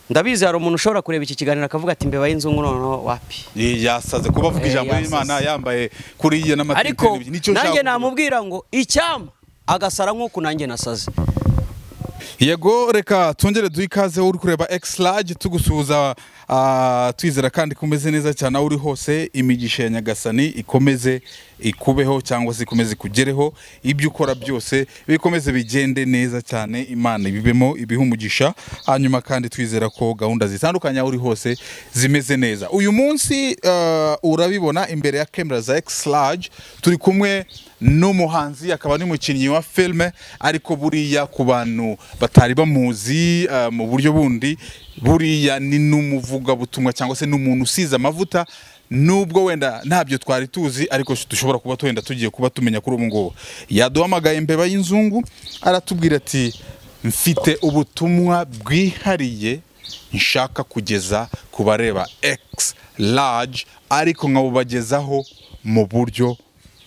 ndabizi hari umuntu ushobora kureba iki kiganiro akavuga ati mbeba y'inzungu noneho wapi yasaze kuba avuga Eh, ijambo yasaze. y'imana yambaye kuriya n'amategeko ariko nicyo nanjye nshaka kuvuga. namubwira ngo icyama agasara nk'uku nanjye nasaze yego reka twongere duhe ikaze uri kureba egisilage tugusuhuza ah, twizera kandi ko umeze neza cyane aho uri hose imigisha ya nyagasani ikomeze ikubeho cyangwa se ikomeze ikugereho ibyo ukora byose bikomeze bigende neza cyane imana ibibemo ibihe umugisha hanyuma kandi twizera ko gahunda zitandukanye aho uri hose zimeze neza uyu munsi ah, urabibona imbere ya kamera za egisilage turi kumwe n'umuhanzi akaba n'umukinnyi wa filime ariko buriya ku bantu batari bamuzi eh, mu buryo bundi buriya ni n'umuvugabutumwa cyangwa se n'umuntu usize amavuta nubwo wenda ntabyo twari tuzi ariko dushobora kuba twenda tugiye kuba tumenya kuri ubu ngubu yaduhamagaye imbeba y'inzungu aratubwira ati mfite ubutumwa bwihariye nshaka kugeza ku bareba X large ariko nkabubagezaho mu buryo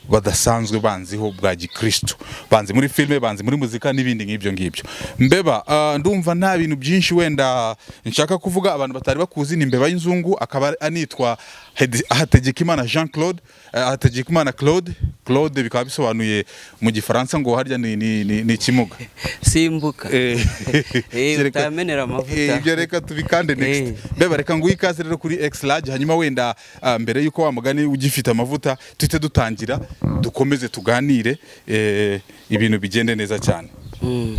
badasanzwe banziho bwa gikristo banzi muri filime banzi muri muzika n'ibindi nk'ibyo ngibyo mbeba ah, ndumva nta bintu byinshi wenda nshaka kuvuga abantu batari bakuzi ni mbeba y'inzungu akaba anitwa Hedi- hategekimana jean claude eh, hategekimana claude claude bikaba bisobanuye mu gifaransa ngo harya ni, ni, ni, ni ikimuga simbuka Eh, Eh, reka- utamenera amavuta. Eh, ibyo reka tubikande next Eh. mbeba reka nguhe ikaze rero kuri X large hanyuma wenda ah, mbere yuko wa mugani ugifite amavuta tuhite dutangira dukomeze tuganire eh, ibintu bigende neza cyane Mm.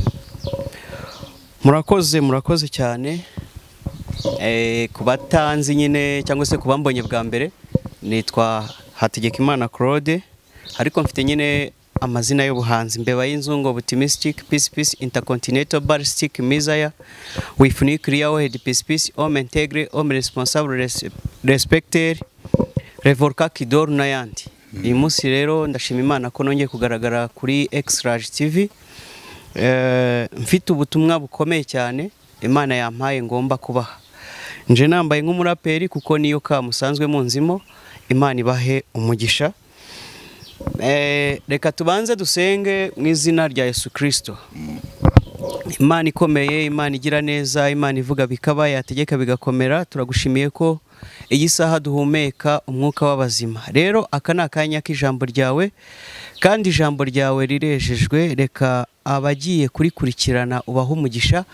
murakoze murakoze cyane Eh, ku batanzi nyine cyangwa se ku bambonye bwa mbere nitwa hategekimana claude ariko mfite nyine amazina y'ubuhanzi mbeba y'inzungu optimistic peace peace intercontinental ballistic misaya wifunike riyawehed peace peace homme integre homme responsable res, respecter revorka kidor n'ayandi uyu munsi rero ndashima imana ko nongeye kugaragara kuri exrage tv Eh, mfite ubutumwa bukomeye cyane imana yampaye ngomba kubaha nje nambaye nk'umuraperi kuko niyo ka musanzwe munzimo imana ibahe umugisha Eh, reka tubanze dusenge mu izina rya yesu kirisito imana ikomeye imana igira neza imana ivuga bikaba yategeka bigakomera turagushimiye ko iyi saha duhumeka umwuka w'abazima rero aka ni akanya k'ijambo ryawe kandi ijambo ryawe rirejejwe reka abagiye kurikurikirana ubahe umugisha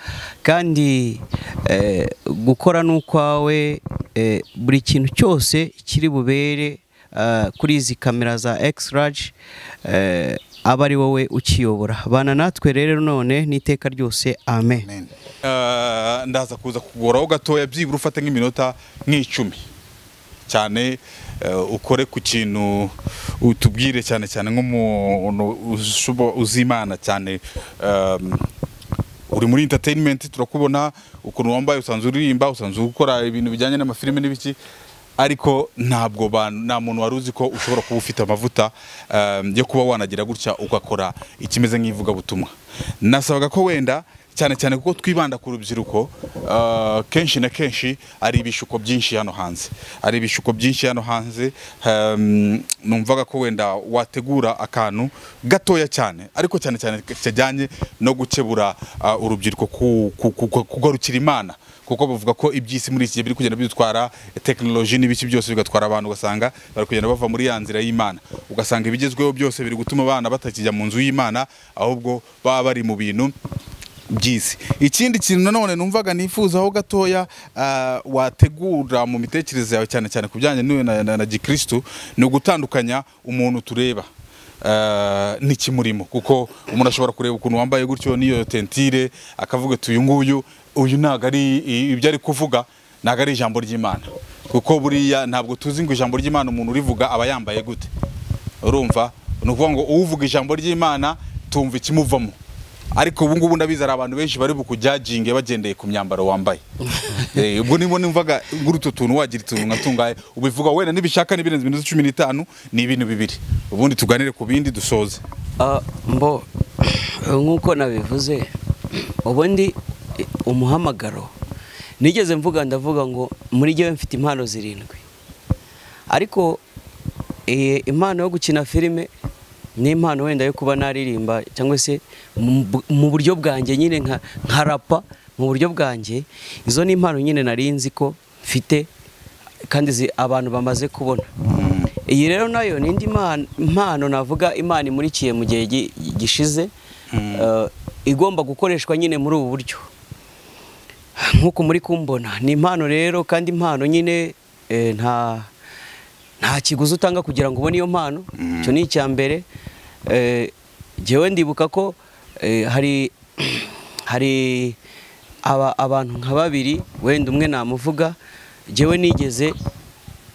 kandi eh, gukora n'ukwawe eh, buri kintu cyose kiri bubere eh, kuri izi kamera za X-Large eh, aba ari wowe ukiyobora bana natwe rero none n'iteka ryose amen Eh, ndaza kuza kugoraho gatoya byibura ufate nk'iminota nk'icumi cyane eh, ukore ku kintu utubwire cyane cyane nk'umuntu ushobo- uzi imana cyane ehm, uri muri entertainment turakubona ukuntu wambaye usanzwe uririmba usanzwe ukora ibintu bijyanye n'amafilime n'ibiki ariko ntabwo ba- nta muntu wari uzi ko ushobora kuba ufite amavuta ehm, yo kuba wanagira gutya ugakora ikimeze nk'ivugabutumwa nasabaga ko wenda cyane cyane kuko twibanda ku rubyiruko eh, kenshi na kenshi ari ibishuko byinshi hano hanze ari ibishuko byinshi hano hanze ehm, numvaga ko wenda wategura akantu gatoya cyane ariko cyane cyane kijyanye no gukebura ah, urubyiruko ku- ku- ku- ku- kugarukira imana kuko bavuga ko iby'isi muri iki gihe biri kugenda bidutwara tekinoloji n'ibiki byose bigatwara abantu ugasanga bari kugenda bava muri ya nzira y'imana ugasanga ibigezweho byose biri gutuma abana batakijya mu nzu y'imana ahubwo baba bari mu bintu by'isi ikindi kintu nanone numvaga nifuzaho gatoya ah, wategura mu mitekerereze yawe cyane cyane ku bijyanye n'iwe na, na, na gikristu ni ugutandukanya umuntu tureba ah, n'ikimurimo kuko umuntu ashobora kureba ukuntu wambaye gutyo n'iyo tentire akavuga ati uyu nguyu uyu ntabwo ari i- ibyo ari kuvuga ntabwo ari ijambo ry'imana kuko buriya ntabwo tuzi ngo ijambo ry'imana umuntu urivuga aba yambaye gute urumva ni ukuvuga ngo uvuga ijambo ry'imana tumva ikimuvamo ariko ubu ngubu ndabizi hari abantu benshi bari bukujyaginge bagendeye ku myambaro wambaye Eh, ubwo nibo numvaga ngura utu tuntu wagira utuntu nka tungahe ubivuga wenda nibishaka n'ibirenze iminota cumi n'itanu ni ibintu bibiri ubundi tuganire ku bindi dusoze Ah, mbo nk'uko nabivuze ubundi eh, umuhamagaro nigeze mvuga ndavuga ngo muri jyewe mfite impano zirindwi ariko eh, impano yo gukina filime ni impano wenda yo kuba naririmba cyangwa se mu- mu buryo bwanjye nyine nka nka rapa mu buryo bwanjye izo ni impano nyine nari nzi ko mfite kandi zi- abantu bamaze kubona iyi rero nayo ni indi mpano- impano navuga imana imurikiye mu gihe gi- gishize eh, igomba gukoreshwa nyine muri ubu buryo nk'uko muri kumbona ni impano rero kandi impano nyine eh, nta nta kiguzi utanga kugira ngo ubone iyo mpano icyo ni icya mbere Eh, jyewe ndibuka ko eh, hari hari aba- abantu nka babiri wenda umwe namuvuga jyewe nigeze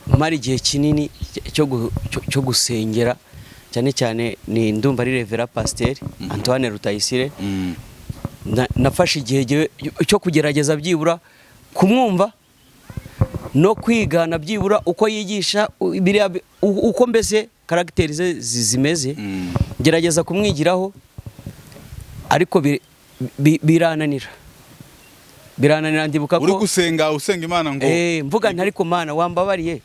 mara igihe kinini cyo gu- cyo- cyo gusengera cyane cyane ni ndumva ari revera pasiteri antoine rutayisire Mm. Na- nafashe igihe jyewe cyo kugerageza byibura kumwumva no kwigana byibura uko yigisha u- biriya bi- u- uko mbese karagiteri ze zi- zimeze Mm. gerageza kumwigiraho ariko bi- bi- birananira birananira ndibuka uri ko gusenga usenga imana ngo Eh, mvuga nti ariko mana wambabariye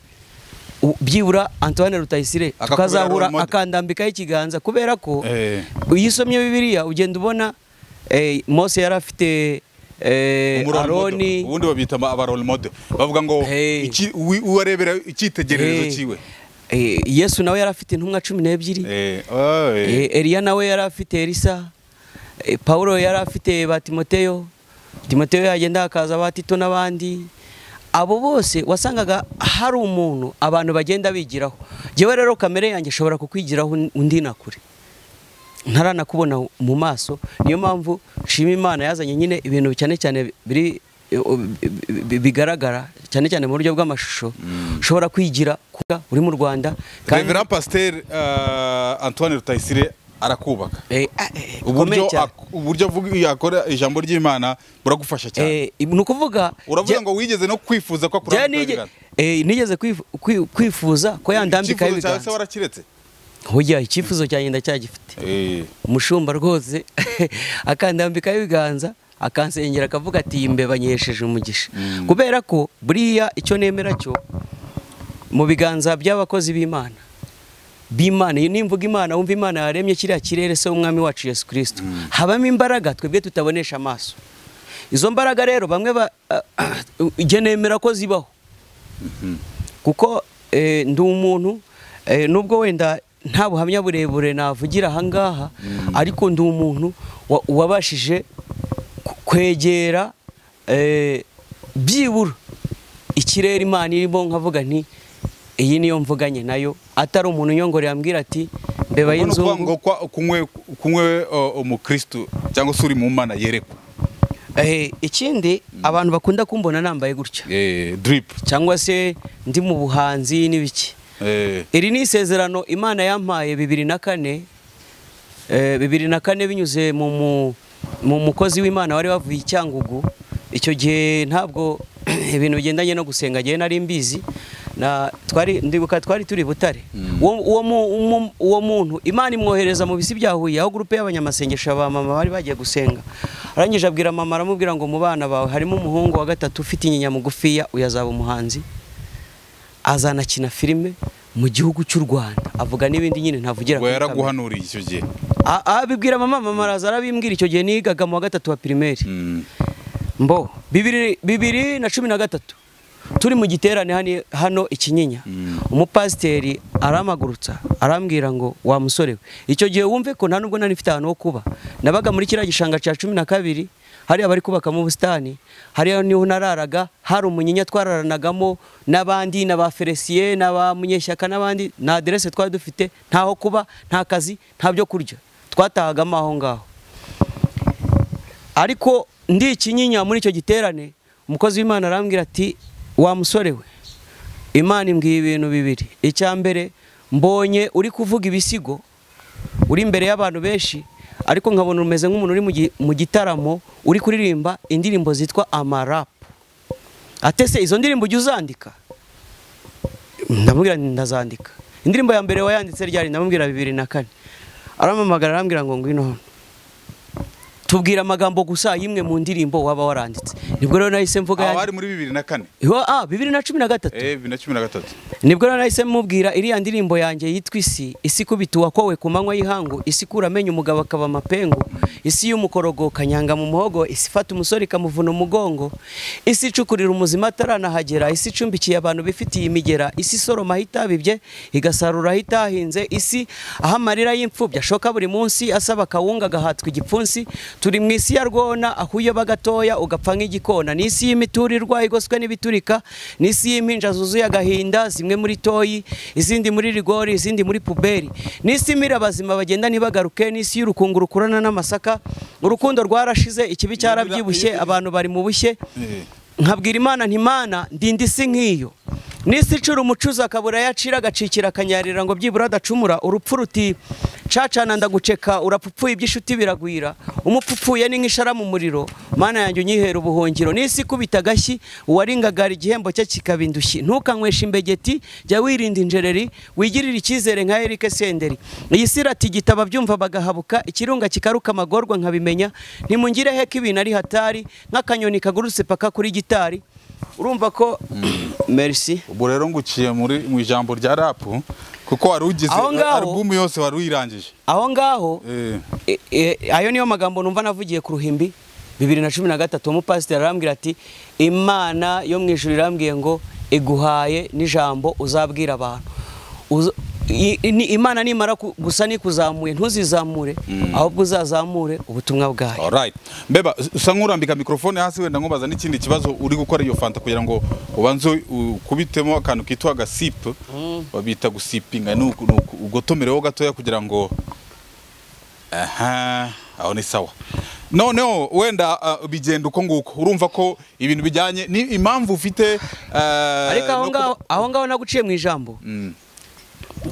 U- byibura antoine rutayisire Akakubera tukazahura role model. akandambikaho ikiganza kubera ko Eh. iyo usomye bibiliya ugenda ubona eh, mose yari afite eh, umurole model. aroni ubundi babita aba- aba role model bavuga ngo Hey. iki- uwi- uwarebera icyitegererezo Eh, cyiwe eh, yesu nawe yari afite intumwa cumi n'ebyiri Eh, oh, eh. Eh, Eliya nawe yari afite Elisa Eh, Paulo yari afite ba Timoteyo Timoteyo yagenda hakaza ba Tito n'abandi abo bose wasangaga hari umuntu abantu bagenda bigiraho jyewe rero kamere yanjye ishobora kukwigiraho un- undi na kure ntaranakubona mu maso niyo mpamvu nshima imana yazanye nyine ibintu cyane cyane biri eh, o- bi- bi- bigaragara cyane cyane mu buryo bw'amashusho ushobora kwigira kuba uri mu rwanda Reverend Pasteur eh, Antoine Rutayisire arakubaka Eh, ah, eh, uburyo bikomeye cyane. ak- uburyo avuga- yakora ijambo ry'Imana buragufasha cyane Eh, ni ukuvuga uravuga je- ngo wigeze no kwifuza ko je akura nige- eh, nigeze kwifu- kwi- kwifuza ko yandambikaho icyifuzo cyawe se ibiganza warakiretse hujya icyifuzo cyanjye ndacyagifite Eh, umushumba rwose akandambikaho ibiganza akansengera akavuga ati imbeba nyihesheje umugisha kubera ko buriya icyo nemera cyo mu biganza by'abakozi b'imana b'imana Iyo nimvuga imana wumva imana yaremye kiriya kirere se w'umwami wacu yesu kirisito habamo imbaraga twebwe tutabonesha amaso izo mbaraga rero bamwe ba igihe nemera ko zibaho kuko eh, ndi umuntu eh, nubwo wenda nta buhamya burebure navugira ahangaha ariko ndi umuntu wa- wabashije ku- kwegera eh, byibura ikirere imana irimo nkavuga nti iyi niyo mvuganye nayo atari umuntu unyongore yambwira ati ubwo ni ukuvuga mbeba y'inzungu ngo kwa- kunywe- kunywe oh, umukristu cyangwa se uri mu mana yerekwa Eh, ikindi abantu bakunda kumbona nambaye gutya Eh, drip cyangwa se ndi mu buhanzi n'ibiki Eh, iri ni isezerano imana yampaye bibiri na kane eh, bibiri na kane binyuze mu mu- mu mukozi w'imana wari wavuye i cyangugu icyo gihe ntabwo ibintu bigendanye no gusenga ngewe nari mbizi na twari ndibuka twari turi i butare uwo uwo mu- umu- uwo muntu imana imwohereza mu bisi bya huye aho gurupe y'abanyamasengesho ba mama bari bagiye gusenga arangije abwira mama aramubwira ngo mu bana bawe harimo umuhungu wa gatatu ufite inyinya mugufiya uyazaba umuhanzi azanakina filime mu gihugu cy'u rwanda avuga n'ibindi nyine ntavugira ubwo kuri kamera. yaraguhanuriye icyo gihe A- abibwira mama mama araza arabimbwira icyo gihe nigaga mu wa gatatu wa pirimeri Mm. mbo bibiri, bibiri na cumi na gatatu turi mu giterane hani- hano ikinyinya umupasiteri aramagurutsa arambwira ngo wa musore we icyo gihe wumve ko nta nubwo nari mfite ahantu ho kuba nabaga muri kiriya gishanga cya cumi na kabiri hariya bari kubakamo ubusitani hariya niho nararaga hari umunyinya twararanagamo n'abandi n'aba feresiye n'aba munyeshyaka n'abandi nta aderese twari dufite ntaho kuba nta kazi nta byo kurya twatahagamo aho ngaho ariko ndi ikinyinya muri icyo giterane umukozi w'imana arambwira ati wa musore we imana imbwiye ibintu bibiri icya mbere mbonye uri kuvuga ibisigo uri imbere y'abantu benshi ariko nkabona umeze nk'umuntu uri mu gi- mu gitaramo uri kuririmba indirimbo zitwa amarapu atese izo ndirimbo ujya uzandika ndamubwira nti ndazandika indirimbo ya mbere wayanditse ryari ndamubwira bibiri na kane arampamagara arambwira ngo ngwino hano tubwira amagambo gusa y'imwe mu ndirimbo waba waranditse nibwo rero nahise mvuga aho yandi- ari muri bibiri na kane Yo, ah bibiri na cumi na gatatu eh bibiri na cumi na gatatu nibwo rero nahise mubwira iriya ndirimbo yanjye yitwa isi isi ikubita uwakowe ku manywa y'ihangu isi ikura amenyo umugabo akaba amapengu isi y'umukorogo kanyanga mu muhogo isi ifata umusore ikamuvuna umugongo isi icukurira umuzima ataranahagera isi icumbikiye abantu bifitiye imigera isi isoroma aho itabibye igasarura aho itahinze isi aho amarira y'imfubyi ashoka buri munsi asaba akawunga agahatwa igipfunsi turi mu isi ya rwona aho uyoba gatoya ugapfa nk'igikona ni isi y'imiturirwa igoswe n'ibiturika ni isi y'impinja zuzuye agahinda zimwe muri toyi izindi muri rigori izindi muri puberi ni isi imira abazima bagenda ntibagaruke ni isi y'urukungu rukurana n'amasaka urukundo rwarashize ikibi cyarabyibushye abantu bari mu bushye Eh. nkabwira imana ntimana ndinda isi nk'iyo n'isi icura umucuzi akabura yacira agacikira akanyarira ngo byibura adacumura urupfu ruti cacana ndaguceka urapfupfuye iby'inshuti biragwira umupfupfuye ni nk'ishara mu muriro mana yanjye unyihera ubuhungiro n'isi ikubita agashyi uwaringagara igihembo cye kikaba indushyi ntukanyweshe imbegeti jya wirinda injereri wigirire icyizere nka Eric Senderi iyi si iratigita ababyumva bagahabuka ikirunga kikaruka amagorwa nkabimenya ntimungire heko ibintu ari hatari nk'akanyoni kagurutse paka kuri gitari urumva ko merci ubwo rero nguciye muri mu ijambo rya rapu kuko wari ugize Aho ngaho- alubumu yose wari uyirangije aho ngaho eh e- e- ayo niyo magambo numva navugiye ku ruhimbi bibiri na cumi na gatatu umupasiteri arambwira ati imana yo mu ijuru irambwiye ngo iguhaye n'ijambo uzabwira abantu Uza- i- ni- imana nimara ku- gusa nikuzamuye ntuzizamure ahubwo uzazamure ubutumwa bwayo alright mbeba usa nk'urambika mikrofone hasi wenda nkubaza n'ikindi kibazo uri gukora iyo fanta kugira ngo ubanze ukubitemo akantu kitwa agasipu babita gusipinga ni uku- ni uku- ugotomereho gatoya kugira ngo aha aho ni sawa noneho wenda ah, bigenda uko nguko urumva ko ibintu bijyanye ni impamvu ufite ah, ariko aho no kuba- ngaho aho ngaho naguciye mu ijambo Mm.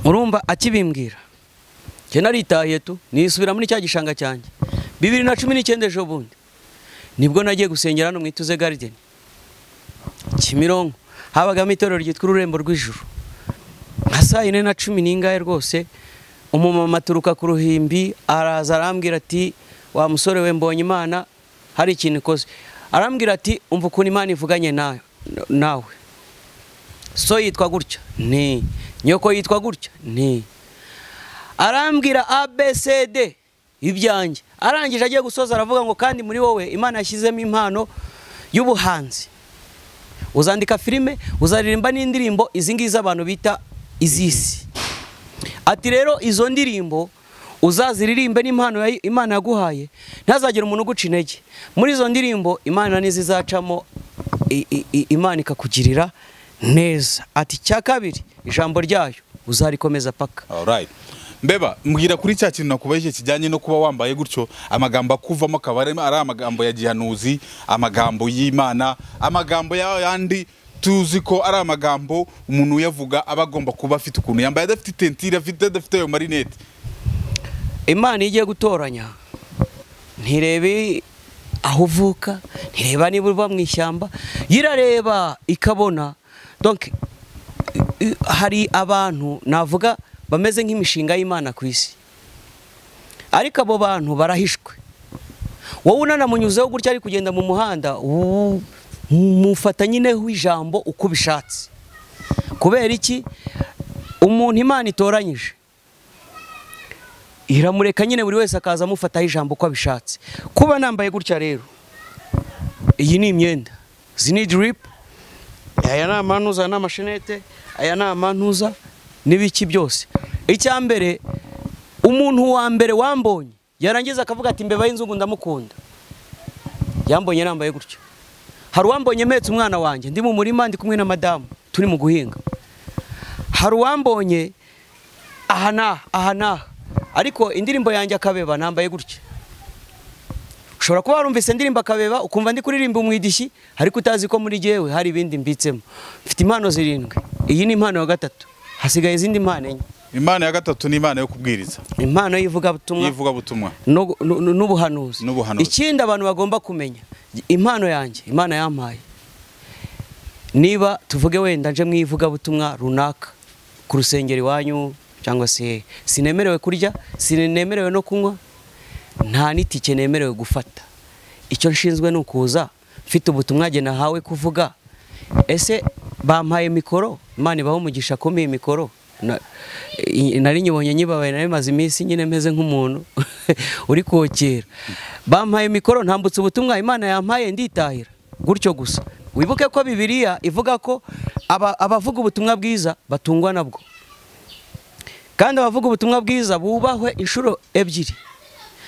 urumva akibimbwira njye naritahiye tu nisubira muri cya gishanga cyanjye bibiri na cumi n'icyenda ejo bundi nibwo nagiye gusengera hano mu ituze garideni kimironko habagamo itorero ryitwa ururembo rw'ijuru nka saa yine na cumi n'ingahe rwose umumama aturuka ku ruhimbi araza arambwira ati wa musore we mbonye imana hari ikintu ikoze arambwira ati umva ukuntu imana ivuganye nawe nawe so yitwa gutya ni nyoko yitwa gutya ni arambwira abcd ibyanjye arangije agiye gusoza aravuga ngo kandi muri wowe imana yashyizemo impano y'ubuhanzi uzandika filime uzaririmba n'indirimbo izi ngizi abantu bita iz'isi ati rero izo ndirimbo uzaziririmbe n'impano ya- imana yaguhaye ntihazagire umuntu uguca intege muri izo ndirimbo imana n'izizacamo i- i- i- imana ikakugirira neza ati icya kabiri ijambo ryayo uzarikomeza paka Alright. Mbeba, mbwira kuri cya kintu nakubajije kijyanye no kuba wambaye gutyo amagambo akuvamo akaba ari ari amagambo ya gihanuzi amagambo y'imana amagambo ya yandi tuzi ko ari amagambo umuntu uyavuga aba agomba kuba afite ukuntu yambaye adafite tentire afite adafite ayo marinete imana iyo igiye gutoranya ntirebe aho uvuka ntireba niba uba mu ishyamba yo irareba ikabona donc i- i- hari abantu navuga bameze nk'imishinga y'imana ku isi ariko abo bantu barahishwe wowe unanamunyuzeho gutya ari kugenda mu muhanda u- mufata nyineho ijambo uko ubishatse kubera iki umuntu imana itoranyije iramureka nyine buri wese akaza amufataho ijambo uko abishatse kuba nambaye gutya rero iyi ni imyenda izi ni diripu aya ni amantuza ni amashenete aya ni amantuza n'ibiki byose icya mbere umuntu wa mbere wambonye yarangiza akavuga ati mbeba y'inzungu ndamukunda yambonye nambaye gutya hari uwambonye mpetse umwana wanjye ndi mu murima ndi kumwe na madamu turi mu guhinga hari uwambonye aha n'aha aha n'aha ariko indirimbo yanjye akabeba nambaye gutya ushobora kuba warumvise indirimbo akabeba ukumva ndi kuririmba umwidishyi ariko utazi ko muri jyewe hari ibindi mbitsemo mfite impano zirindwi iyi ni impano ya gatatu hasigaye izindi mpano enye imana ya gatatu ni imana yo kubwiriza impano y'ivugabutumwa y'ivugabutumwa no- no- no- n'ubuhanuzi N'ubuhanuzi. ikindi abantu bagomba kumenya impano yanjye imana yampaye niba tuvuge wenda nje mu ivugabutumwa runaka ku rusengero iwanyu cyangwa se sinemerewe kurya sinemerewe no kunywa nta n'itike nemerewe gufata icyo nshinzwe ni ukuza mfite ubutumwa ngena hawe kuvuga ese bampaye mikoro imana ibaho umugisha akomeye mikoro Na- i- nari nyibonye nyibabaye nari maze iminsi nyine meze nk'umuntu uri kokera bampaye mikoro ntambutse ubutumwa imana yampaye nditahira gutyo gusa wibuke ko bibiliya ivuga ko aba- abavuga ubutumwa bwiza batungwa nabwo kandi abavuga ubutumwa bwiza bubahwe inshuro ebyiri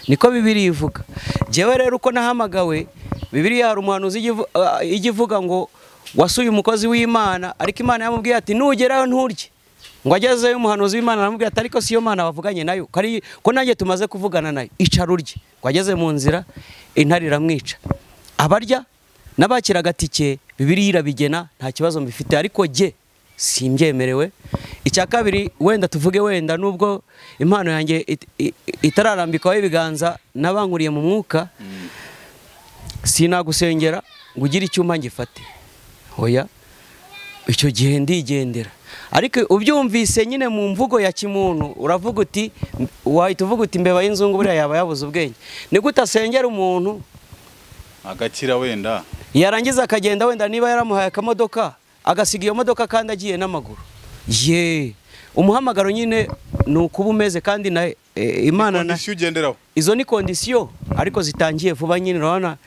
niko bibiriya ivuga njyewe rero uko nahamagawe bibiriya hari umuhanuzi ijya ivu- ah, ijya ivuga ngo wasuye umukozi w'imana ariko imana yamubwiye ati nugerayo nturye ngo agezeyo umuhanuzi w'imana aramubwira ati ariko siyo mana bavuganye nayo ko ari- ko nanjye tumaze kuvugana nayo icara urye ngo ageze mu nzira intare iramwica abarya n'abakira agatike bibiriya irabigena nta kibazo mbifite ariko jye simbyemerewe icya kabiri wenda tuvuge wenda nubwo impano yanjye it- i- itararambikwaho ibiganza n'abankuriye mu mwuka sinagusengera ngo ugire icyuma ngifate hoya icyo gihe ndigendera ariko ubyumvise nyine mu mvugo ya kimuntu uravuga uti wahita uvuga uti mbeba y'inzungu buriya yaba yabuze ubwenge nigute asengera umuntu agakira wenda yarangiza akagenda wenda niba yaramuhaye akamodoka agasiga iyo modoka kandi agiye n'amaguru ye umuhamagaro nyine ni ukuba umeze kandi na e, imana na kondisiyo ugenderaho izo ni kondisiyo ariko zitangiye vuba nyine urabona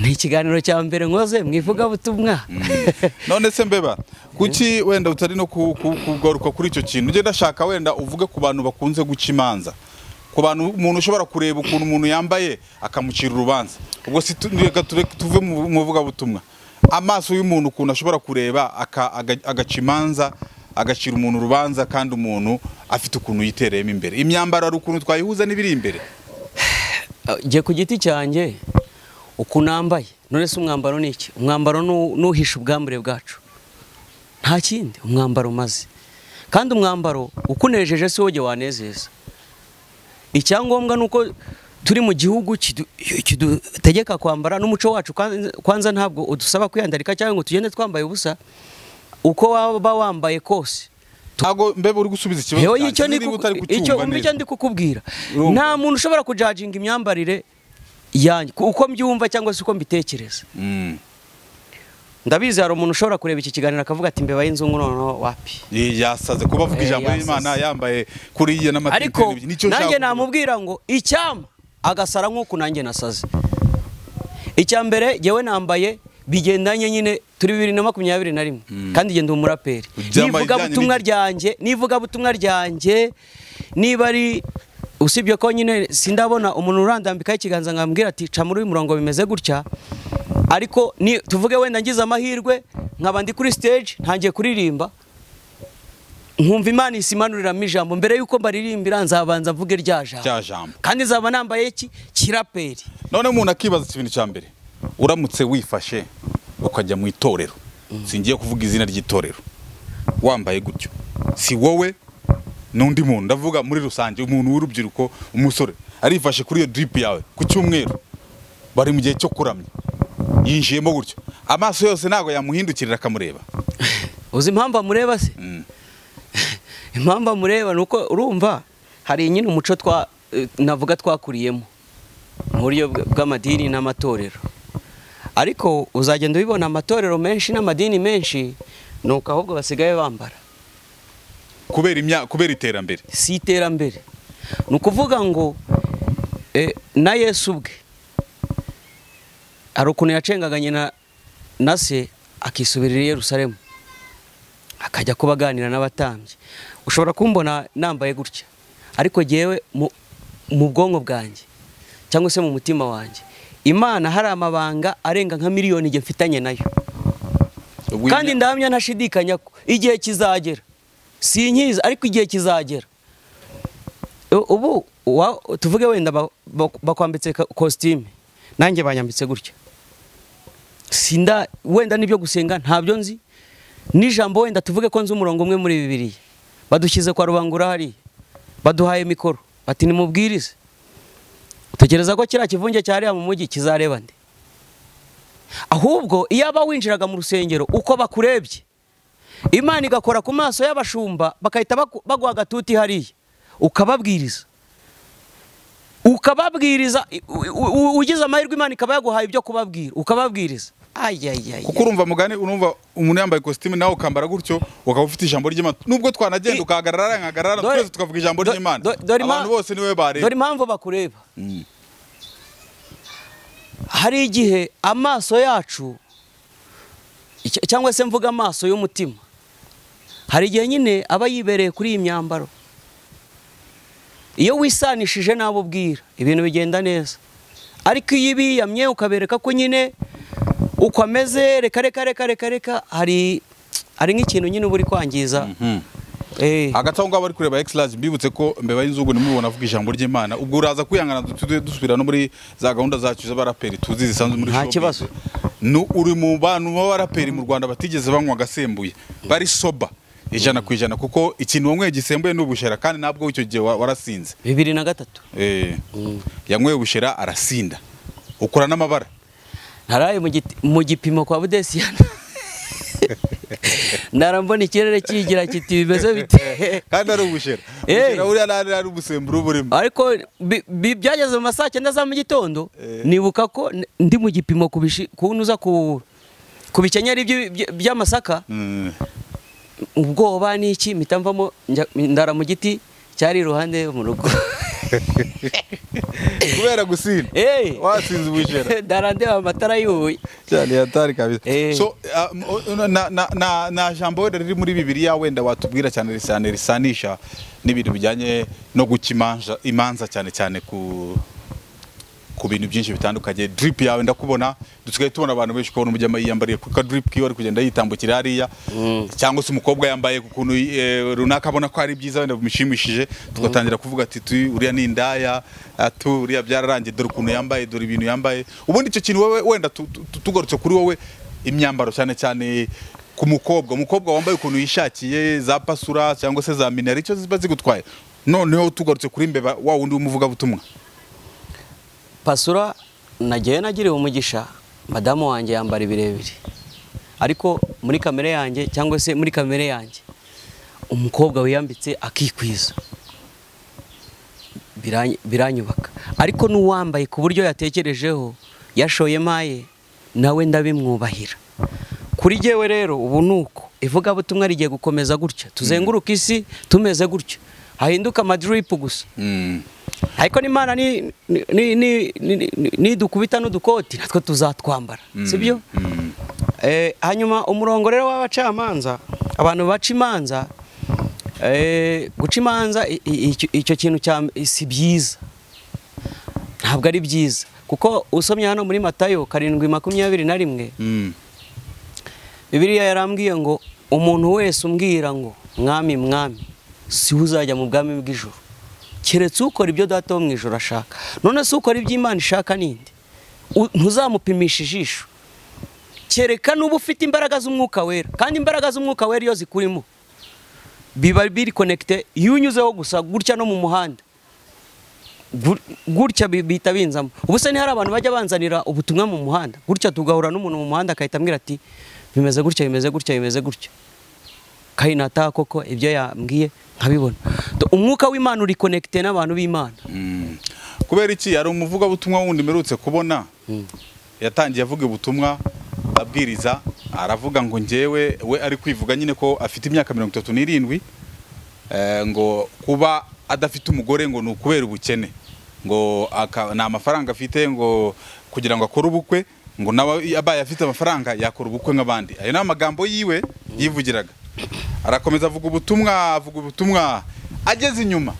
ni ikiganiro cya mbere nkoze mu ivugabutumwa none se mbeba kuki wenda utari no ku- ku- kugaruka kuri icyo kintu ugenda ashaka wenda uvuge ku bantu bakunze guca imanza ku bantu umuntu ushobora kureba ukuntu umuntu yambaye akamucira urubanza ubwo si tu- reka tureke tuve mu mu vugabutumwa amaso y'umuntu ukuntu ashobora kureba aka- aga- agaca imanza agacira umuntu urubanza kandi umuntu afite ukuntu yitereyemo imbere imyambaro hari ukuntu twayihuza n'ibiri imbere njye ku giti cyanjye uku nambaye none se umwambaro ni iki umwambaro ni uw- ni uhisha ubwambure bwacu nta kindi umwambaro umaze kandi umwambaro ukunejeje si wowe wanezeza icyangombwa ni uko turi mu gihugu kidu- kidutegeka kwambara n'umuco wacu kwanza- kwanza ntabwo udusaba kwiyandarika cyangwa ngo tugende twambaye ubusa uko waba wambaye kose ntabwo mbeba uri gusubiza ikibazo Yewe cyanjye, icyo ndi niba ku- utari icyo kucyumva umva neza. icyo ndi kukubwira Urumva. nta muntu ushobora kujajinga imyambarire yanjye ku- uko mbyumva cyangwa se uko mbitekereza Mm. ndabizi hari umuntu ushobora kureba iki kiganiro akavuga ati mbeba y'inzungu noneho wapi yasaze kuba avuga Eh, ijambo yasaze. y'Imana yambaye kuri iyo ariko n'amatiketi nanjye namubwira ngo icyama agasara nk'uku nanjye nasaze icya mbere jyewe nambaye bigendanye nyine turi bibiri na makumyabiri na rimwe kandi jye ndi umuraperi Byambaye nivuga butumwa ijyanye ryanjye nivuga butumwa ryanjye niba ari usibye ko nyine sindabona umuntu urandambikaho ikiganza nkambwira ati ca muri uyu murongo bimeze gutya ariko ni tuvuge wenda ngize amahirwe nkaba ndi kuri stage ntangiye kuririmba nkumva imana isimanuriramo ijambo mbere y'uko mbaririmbira nzabanza mvuge rya Rya jambo jambo. kandi nzaba nambaye iki kiraperi none umuntu akibaza ikintu cya mbere uramutse wifashe ukajya mu itorero singiye kuvuga izina ry'itorero wambaye gutyo si wowe n'undi muntu ndavuga muri rusange umuntu w'urubyiruko umusore arifashe kuri iyo drip yawe ku cyumweru bari mu gihe cyo kuramya yinjiyemo gutyo amaso yose ntabwo yamuhindukirira akamureba uzi impamvu amureba se Mm. impamvu amureba ni uko urumva hari nyine umuco twa eh, navuga twakuriyemo mu buryo bw- bw'amadini n'amatorero ariko uzagenda ubibona amatorero menshi n'amadini menshi ni uko ahubwo basigaye bambara kubera imya kubera iterambere si iterambere ni ukuvuga ngo eh, na yesu ubwe hari ukuntu yacengaganye na, na se akisubirira i yerusalemu akajya kuba aganira n'abatambyi ushobora kumbona nambaye gutya ariko jyewe mu, mu bwonko bwanjye cyangwa se mu mutima wanjye imana hari amabanga arenga nka miliyoni jye mfitanye nayo Ubwo kandi imya- ndahamya ntashidikanya ko igihe kizagera sinkiza ariko igihe kizagera U- ubu wa- tuvuge wenda ba- ba- bakwambitse ka- kositime nanjye banyambitse gutya sinda wenda n'ibyo gusenga ntabyo nzi n'ijambo wenda tuvuge ko nzi umurongo umwe muri bibiriya badushyize kwa rubangura hariya baduhaye mikoro bati nimubwirize tekereza ko kiriya kivunge cyariya mu mujyi kizareba nde ahubwo iyo aba winjiraga mu rusengero uko bakurebye imana igakora ku maso y'abashumba bagahita baku- baguha agatuti hariya ukababwiriza ukababwiriza u- u- ugize amahirwe imana ikaba yaguhaye ibyo kubabwira ukababwiriza ayayaya kuko urumva mugani urumva umuntu yambaye ikositimu nawe ukambara gutyo ukaba ufite ijambo ry'imana nubwo twanagenda I- ukahagarara nkahagarara Dore- twese tukavuga ijambo do- ry'imana do- dore impa- abantu bose niwe bareba dore impamvu bakureba hari igihe amaso yacu icya- cyangwa se mvuga amaso y'umutima hari igihe nyine aba yibereye kuri iyi myambaro iyo wisanishije n'abo ubwira ibintu bigenda neza ariko iyo ibiyamye ukabereka ko nyine uko ameze reka reka reka reka reka hari hari nk'ikintu nyine uba uri kwangiza Eh, hagati aho ngaho bari kureba egisiraje mbibutse ko mbeba y'inzugu nimubona avuga ijambo ry'imana ubwo uraza kwihangana dutujye dusubira no muri za gahunda zacu z'abaraperi tuzi zisanzwe muri Nta showbiz. kibazo. Nu- uri mu bantu b'abaraperi mu rwanda batigeze banywa agasembuye bari soba ijana ku ijana kuko ikintu wanyweye gisembuye ni ubushera kandi ntabwo icyo gihe wa- warasinze bibiri na gatatu Eh, yanyweye ubushera arasinda ukora n'amabara ntaraye mu giti- mu gipimo kwa budesiyana narambona ikirere kigira kiti bimeze bite kandi ari ubushera Eh. ubushera buriya nari ari umusemburo uba urimo ariko bi- bi- byageze mu ma saa cyenda za mu gitondo Eh. nibuka ko n- ndi mu gipimo ku bishi- ku nuza ku ku bikenyeri by'i- by- by'amasaka Mm. ubwoba n'iki mpita mvamo njya- ndara mu giti cyari iruhande mu rugo kubera gusinda Eh. wasinze ubushera ndara ndeba amatara yubuye cyane yatari kabisa Eh. so ah, m- o- na- na- na- na- na jambo wenda riri muri bibiliya wenda watubwira cyane risane risanisha n'ibintu bijyanye no guca imanza imanza cyane cyane ku ku bintu byinshi bitandukanye drip yawe ndakubona dusigaye tubona abantu benshi kubona umujyama yiyambariye ku ka drip kiwe ari kugenda yitambukira hariya cyangwa se umukobwa yambaye ku kuntu eh, runaka abona ko ari byiza wenda bimushimishije tugatangira kuvuga ati tu uriya ni indaya atu uriya byararangiye dore ukuntu yambaye dore ibintu yambaye ubundi icyo kintu wowe wenda tu- tu- tu- tugarutse kuri wowe imyambaro cyane cyane ku mukobwa umukobwa wambaye ukuntu yishakiye za pasura cyangwa se za minari icyo ziba zigutwaye noneho tugarutse kuri mbeba wa wundi w'umuvugabutumwa pasura nagiye nagiriwe umugisha madamu wanjye yambara ibirebire ariko muri kamere yanjye cyangwa se muri kamere yanjye umukobwa wiyambitse akikwiza Biranyi- biranyubaka ariko n'uwambaye ku buryo yatekerejeho yashoye maye nawe ndabimwubahira kuri jyewe rero ubu ni uko ivugabutumwa rigiye gukomeza gutya tuzenguruka isi tumeze gutya hahinduka amadiripu gusa Mm. ariko n'imana ni- ni- ni- ni- ni- ni- nidukubita n'udukoti natwe tuzatwambara sibyo Eh, hanyuma umurongo rero w'abacamanza abantu baca imanza eh, guca imanza i- i- icyo- icyo kintu cya- si byiza ntabwo ari byiza kuko usomye hano muri matayo karindwi makumyabiri na rimwe Mm. bibiliya yarambwiye ngo umuntu wese umbwira ngo mwami mwami si we uzajya mu bwami bw'ijoro keretse ukora ibyo data wo mu ijoro ashaka none se ukora ibyo imana ishaka ninde U- ntuzamupimisha ijisho kereka n'uba ufite imbaraga z'umwuka wera kandi imbaraga z'umwuka wera iyo zikurimo biba biri konekite iyo unyuzeho gusa gutya no mu muhanda Gur- gutya bi- bihita binzamo ubu se ntihari abantu bajya banzanira ubutumwa mu muhanda gutya tugahura n'umuntu mu muhanda agahita ambwira ati bimeze gutya bimeze gutya bimeze gutya kayinata koko ibyo yambwiye nkabibona Do- umwuka w'imana uri konekite n'abantu b'imana Mm. kubera iki hari umuvugabutumwa wundi mperutse kubona yatangiye avuga ubutumwa abwiriza aravuga ngo njyewe we ari kwivuga nyine ko afite imyaka mirongo itatu n'irindwi eh, ngo kuba adafite umugore ngo ni ukubera ubukene ngo aka- nta mafaranga afite ngo kugira ngo akore ubukwe ngo nawe abaye afite amafaranga yakora ubukwe nk'abandi ayo ni amagambo yiwe yivugiraga arakomeza avuga ubutumwa avuga ubutumwa ageze inyuma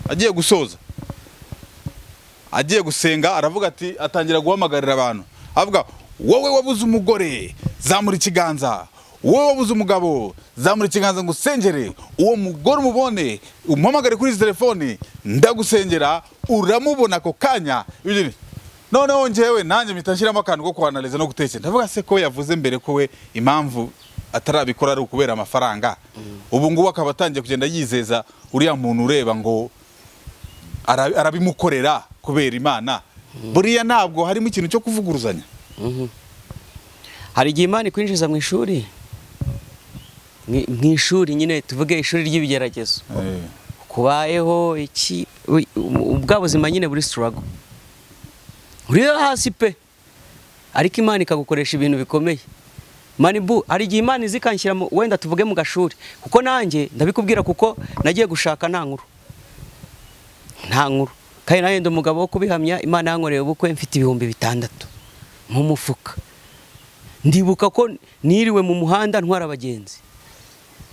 agiye gusoza agiye gusenga aravuga ati atangira guhamagarira abantu avuga wowe wabuze umugore zamura ikiganza wowe wabuze umugabo zamura ikiganza ngo usengere uwo mugore umubone umuhamagare kuri izi telefone ndagusengera uramubona ako kanya Ibyo ni- noneho njyewe nanjye mpita nshyiramo akantu ko kuhanariza no gutekereza ndavuga se ko yavuze mbere ko we impamvu atarabikora ari ukubera amafaranga ubu ngubu akaba atangiye kugenda yizeza uriya muntu ureba ngo ara- arabimukorera kubera imana buriya ntabwo harimo ikintu cyo kuvuguruzanya hari igihe imana ikwinjiza mu ishuri mu mu ishuri nyine tuvuge ishuri ry'ibigeragezo kubayeho iki ui- u- bwa buzima nyine buri sitarago uriyo hasi pe ariko imana ikagukoresha ibintu bikomeye manibu hari igihe imana iza ikanshyira mu- wenda tuvuge mu gashuri kuko nanjye ndabikubwira kuko nagiye gushaka nta nkuru nta nkuru kandi nanjye ndi umugabo wo kubihamya imana yankoreye ubukwe mfite ibihumbi bitandatu mu mufuka ndibuka ko niriwe mu muhanda ntwara abagenzi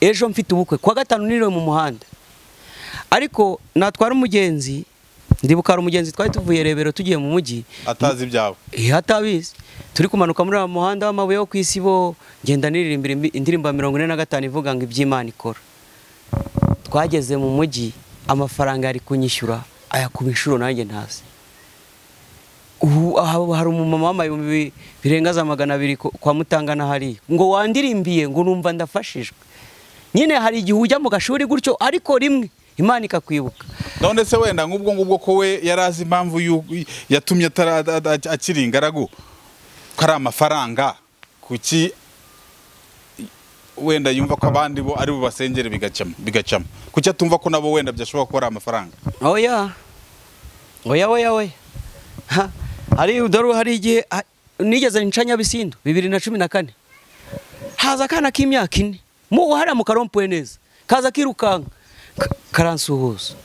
ejo mfite ubukwe kuwa gatanu niriwe mu muhanda ariko natwara umugenzi ndibuka hari umugenzi twari tuvuye rebero tugiye mu mujyi atazi ibyawe iyo atabizi turi kumanuka muri wa muhanda w'amabuye wo ku isibo ngenda niririmbira imbi- indirimbo ya mirongo ine na gatanu ivuga ngo iby'imana ikora twageze mu mujyi amafaranga yari kunyishyura ayakuba inshuro nanjye ntazi ubu aha hari umumama wambaye ibihumbi birenga za magana abiri ku- kwa mutangana hariya ngo wandirimbiye ngo numva ndafashijwe nyine hari igihe ujya mu gashuri gutyo ariko rimwe imana ikakwibuka none se wenda nk'ubwo ngubwo ko we yari azi impamvu y'u- yatumye atara- ad- ad- akiri ingaragu ko ari amafaranga kuki wenda yumva ko abandi bo ari bo basengere bigacamo bigacamo kuki atumva ko nabo wenda byashoboka ko ari amafaranga oya oya oya oya Ha, hari dore hari igihe ah, nigeze nca nyabisindu bibiri na cumi na kane haza akana k'imyaka ine mu hariya mu karompuwe neza kaza kirukanka ka- karansuhuza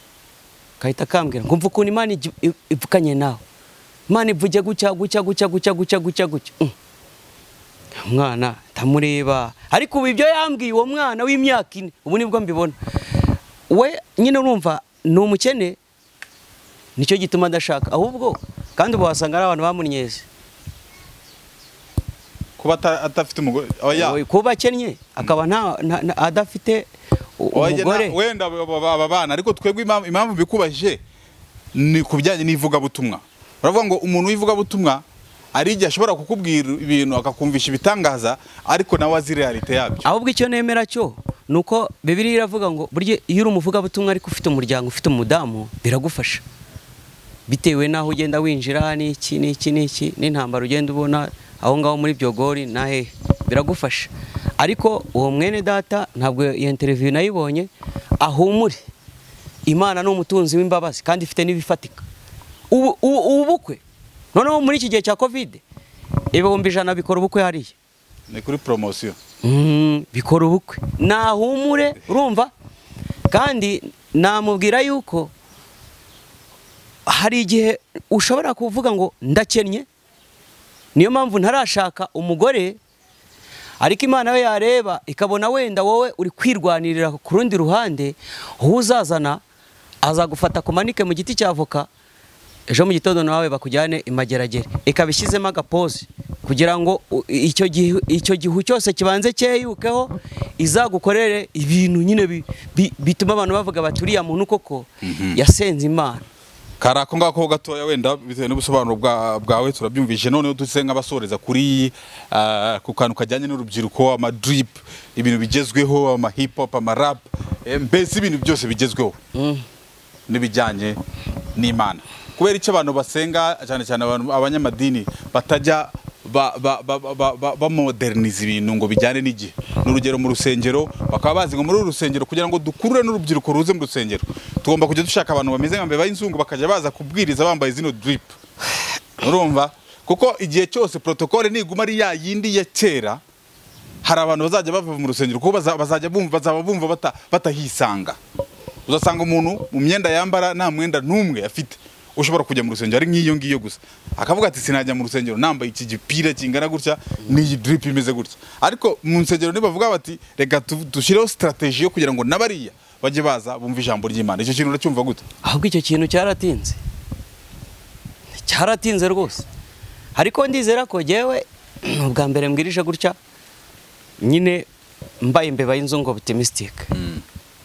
kahita kambwira ngo mva ukuntu imana igi- i- ivuganye nawe imana ivuge gutya gutya gutya gutya gutya gutya gutya Mm. umwana ndamureba ariko ubu ibyo yambwiye uwo mwana w'imyaka ine ubu nibwo mbibona we nyine urumva ni umukene nicyo gituma adashaka ahubwo kandi ubu wasanga ari abantu bamunyeze kuba ata- atafite umugore oya kuba akennye akaba nta- nta- nta- adafite u- Oya, na- umugore wenda aba- aba aba bana ariko twebwe impamvu- impamvu bikubajije ni ku bijyanye n'ivugabutumwa baravuga ngo umuntu w'ivugabutumwa hari igihe ashobora kukubwira ibintu akakumvisha ibitangaza ariko nawe azi realite yabyo ahubwo icyo nemera cyo ni uko bibiriya iravuga ngo burya iyo uri umuvugabutumwa ariko ufite umuryango ufite umudamu biragufasha bitewe n'aho ugenda winjira n'iki n'iki n'iki n'intambara ugenda ubona aho ngaho muri byogori na hehe biragufasha ariko uwo mwene data ntabwo iyo interiviyu nayibonye ahumure imana ni umutunzi w'imbabazi kandi ifite n'ibifatika ubu ubu- ubu bukwe noneho muri iki gihe cya kovide ibihumbi ijana bikora ubukwe hariya ni kuri poromosiyo Mm, bikora ubukwe nahumure urumva kandi namubwira yuko hari igihe ushobora kuvuga ngo ndakennye niyo mpamvu ntarashaka umugore ariko imana we yareba ikabona wenda wowe uri kwirwanirira ku rundi ruhande uwo uzazana azagufata kumanike mu giti cya avoka ejo mu gitondo nawe bakujyane imageragere ikaba ishyizemo agapozi kugira ngo u- icyo gihu- icyo gihu cyose kibanze cyeyukeho izagukorere ibintu nyine bi- bi- bituma abantu bavuga bati uriya muntu koko yasenze imana kari ako ngako gatoya wenda bitewe n'ubusobanuro bwa- bwawe turabyumvise noneho duse nk'abasoreza kuri ah, ku kantu kajyanye n'urubyiruko amadrip ibintu bigezweho ama hip hop ama rap eh, mbese ibintu byose bigezweho n'ibijyanye n'imana kubera icyo abantu basenga cyane cyane abantu- abanyamadini batajya ba- ba- ba- ba- ba- bamoderniza ibintu ngo bijyane n'igihe ni urugero mu rusengero bakaba bazi ngo muri uru rusengero kugira ngo dukurure n'urubyiruko ruze mu rusengero tugomba kujya dushaka abantu bameze nka mbeba y'inzungu bakajya baza kubwiriza bambaye zino drip urumva kuko igihe cyose protokole niguma ari ya yindi ya kera hari abantu bazajya bava mu rusengero kuko baza- bazajya bumva bazaba bumva bata- batahisanga uzasanga umuntu mu myenda yambara nta mwenda n'umwe afite ushobora kujya mu rusengero ari nk'iyo ngiyo gusa akavuga ati sinajya mu rusengero nambaye iki gipira kingana gutya n'iyi drip imeze gutya ariko mu nsengero ntibavuga bati reka tu- dushyireho strategy yo kugira ngo n'abariya bajye baza bumve ijambo ry'imana icyo kintu uracyumva gute ahubwo icyo kintu cyaratinze cyaratinze rwose ariko ndizera ko ngewe ni ubwa mbere mbwirije gutya nyine mbaye imbeba y'inzungu optimistic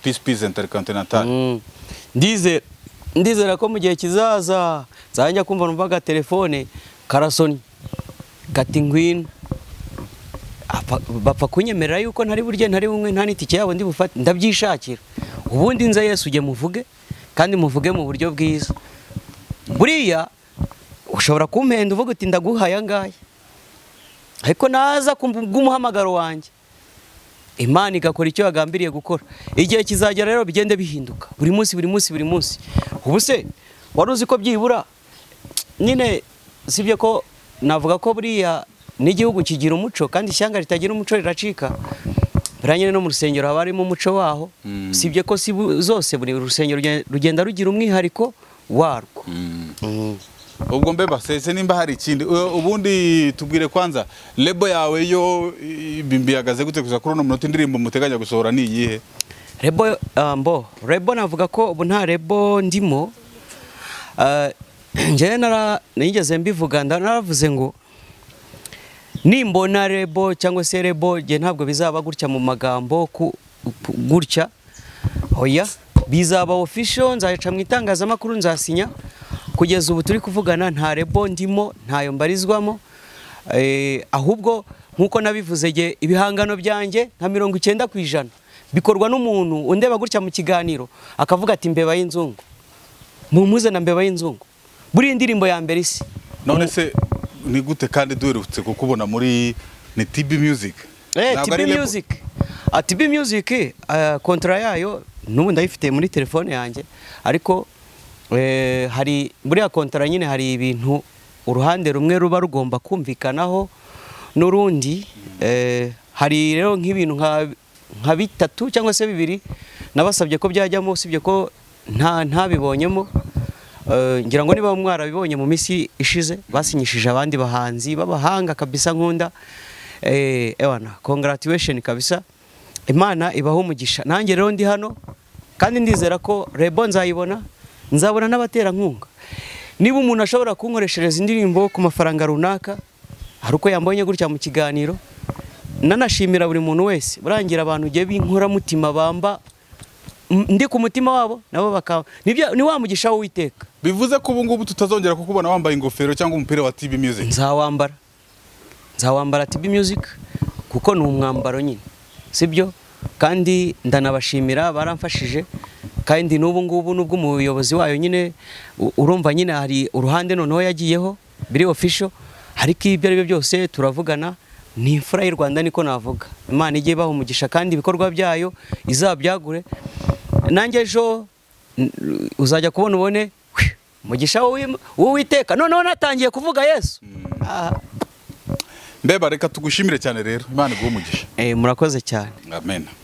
peace peace intercontinental Mm. ndizera ndizera ko mu gihe kizaza nzajya kumva numvaga telefone karasoni gati ngwino Apa- bapfa kunyemerera yuko ntari burye ntari bumwe nta n'itike yabo ndi bufate ndabyishakira ubundi nza yesu ujye muvuge kandi muvuge mu buryo bwiza buriya ushobora kumpenda uvuga uti ndaguha aya ngaya ariko naza ku bw'umuhamagaro wanjye imana igakora icyo yagambiriye gukora igihe kizagera rero bigende bihinduka buri munsi buri munsi buri munsi ubu se wari uzi ko byibura nyine sibyo ko navuga ko buriya n'igihugu kigira umuco kandi ishyanga ritagira umuco riracika buriya nyine no mu rusengero haba harimo umuco waho sibyo ko si bu- zose buri rusengero ruge- rugenda rugira umwihariko warwo Mm. ubwo mbe basese nimba hari ikindi u- ubundi tubwire kwanza lebo yawe yo i- bihagaze gute gusa kuri uno munota indirimbo muteganya gusohora ni iyihe rebo ah, mbo rebo navuga ko ubu nta rebo ndimo Ah, njyewe nara nigeze mbivuga nda- naravuze ngo nimbona rebo cyangwa se rebo njye ntabwo bizaba gutya mu magambo ku- ku- gutya oya bizaba official nzaca mu itangazamakuru nzasinya kugeza ubu turi kuvugana nta rebo ndimo ntayo mbarizwamo Eh, ahubwo nk'uko nabivuze njye ibihangano byanjye nka mirongo icyenda ku ijana bikorwa n'umuntu undeba gutya mu kiganiro akavuga ati mbeba y'inzungu mumuze na mbeba y'inzungu buriya indirimbo ya mbere isi none se ni gute kandi duherutse kukubona muri ni TB Music Eh, Ntabwo ari TB Label. Music. Ah, TB Music, eh, kontra yayo n'ubu ndayifite muri telefone yanjye ariko eh, hari buriya kontra nyine hari ibintu uruhande rumwe ruba rugomba kumvikanaho n'urundi eh, hari rero nk'ibintu nka, nka bitatu cyangwa se bibiri nabasabye ko byajyamo usibye ko nta ntabibonyemo Eh, ngira ngo niba mwarabibonye mu minsi ishize basinyishije abandi bahanzi b'abahanga kabisa nkunda Eh, ewana congratulation kabisa imana ibaho umugisha nanjye rero ndi hano kandi ndizera ko rebo nzayibona nzabona n'abaterankunga niba umuntu ashobora kunkoreshereza indirimbo ku mafaranga runaka hari uko yambonye gutya mu kiganiro nanashimira buri muntu wese burangira abantu ugiye b'inkoramutima bamba m- ndi ku mutima wabo nabo bakaba nibyo ni wa mugisha w'uwiteka bivuze ko ubu ngubu tutazongera kukubona wambaye ingofero cyangwa umupira wa TB Music nzawambara nzawambara TB Music kuko ni umwambaro nyine sibyo kandi ndanabashimira baramfashije kandi n'ubu ngubu n'ubwo umuyobozi wayo nyine u- urumva nyine hari uruhande noneho yagiyeho biri official ariko ibyo ari byo byose turavugana ni imfura y'u Rwanda niko navuga Imana ijye ibaha umugisha kandi ibikorwa byayo izabyagure nanjye ejo n- uzajya kubona ubone hwi, umugisha w'uwi- w'uwiteka noneho natangiye kuvuga yesu Ah, mbeba reka tugushimire cyane rero imana iguhe umugisha eh, murakoze cyane amen